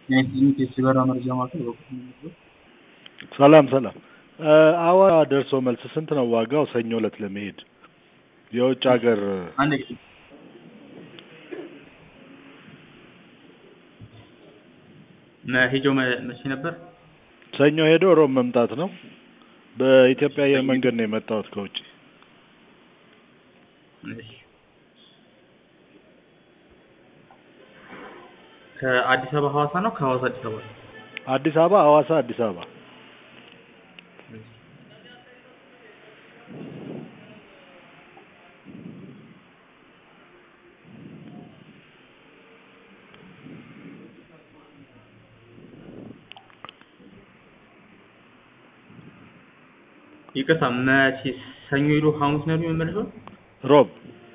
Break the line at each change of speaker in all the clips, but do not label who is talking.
የኢንተርኔት የበረራ መረጃ ማዕከል በኩል ነው።
ሰላም ሰላም። አዋሳ ደርሶ መልስ ስንት ነው ዋጋው? ሰኞ ዕለት ለመሄድ የውጭ ሀገር
አንድ ጊዜ መሄጃው መ- መቼ ነበር?
ሰኞ ሄዶ ሮብ መምጣት ነው። በኢትዮጵያ አየር መንገድ ነው የመጣሁት ከውጭ።
እሺ። ከአዲስ አበባ ሐዋሳ ነው ከሐዋሳ አዲስ አበባ ነው?
አዲስ አበባ፣ ሐዋሳ፣ አዲስ አበባ።
ይቅርታ መቼ ሰኞ ሄዶ ሐሙስ ነው የሚመለሰው?
ሮብ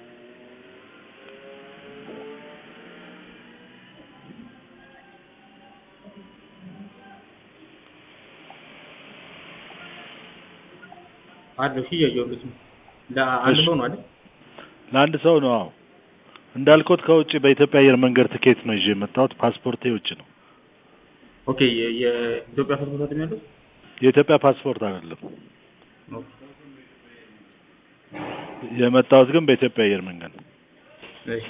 አለው ሺ እያየሁለት ነው። ለአንድ
እሺ።
ሰው ነው አይደል?
ለአንድ ሰው ነው። አዎ እንዳልኩት ከውጭ በኢትዮጵያ አየር መንገድ ትኬት ነው ይዤ የመጣሁት። ፓስፖርቴ ውጭ ነው።
ኦኬ የ- የኢትዮጵያ ፓስፖርት አይደል ያለው?
የኢትዮጵያ ፓስፖርት አይደለም
ኦኬ።
የመጣሁት ግን በኢትዮጵያ አየር መንገድ ነው።
እሺ።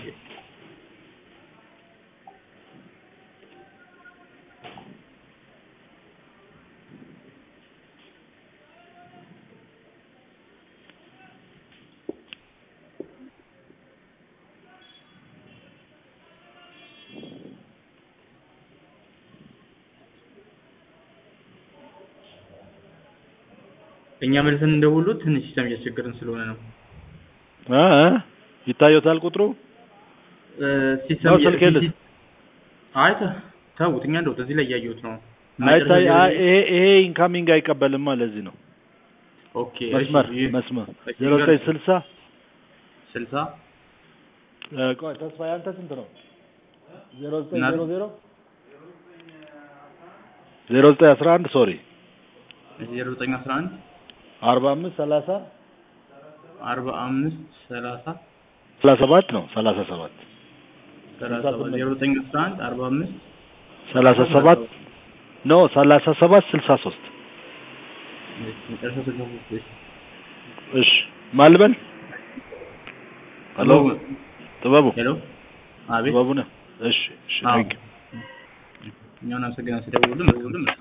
እኛ መልሰን እንደውሉ ትንሽ ሲስተም እያስቸገረን ስለሆነ ነው።
እ እ ይታየታል ቁጥሩ
እ፣ ሲስተም
ነው
እያ-
ስልክ የለሽ?
አይ ተ- ተውት፣ እኛ እንደው እዚህ ላይ እያየሁት ነው።
አይታይ
መጨረሻ
አይ፣ ይሄ ይሄ ኢንካሚንግ አይቀበልማ። ለዚህ ነው
ኦኬ።
መስመር
እሺ፣ ይህ
መስመር
እሺ፣
ዜሮ ዘጠኝ ስልሳ
ስልሳ
እ፣ ቆይ ተስፋዬ አንተ ስንት ነው? ዜሮ ዘጠኝ
እና-
ዜሮ ዜሮ ዜሮ ዘጠኝ አስራ አንድ ሶሪ
ዜሮ ዘጠኝ አስራ አንድ
አርባ አምስት ሰላሳ
አርባ አምስት ሰላሳ
ሰላሳ ሰባት ነው ሰላሳ ሰባት
ሰላሳ ሰባት ዜሮ ዘጠኝ አስራ አንድ አርባ አምስት
ሰላሳ ሰባት ኖ ሰላሳ ሰባት ስልሳ ሶስት
መጨረሻ ስልሳ ሶስት እሺ።
እሺ ማልበል ሄሎ ጥበቡ
ሄሎ አቤት
ጥበቡ ነህ እሺ እሺ
አዎ።
ቴንክ
እኛውን አመሰግናለን ስለደወሉልን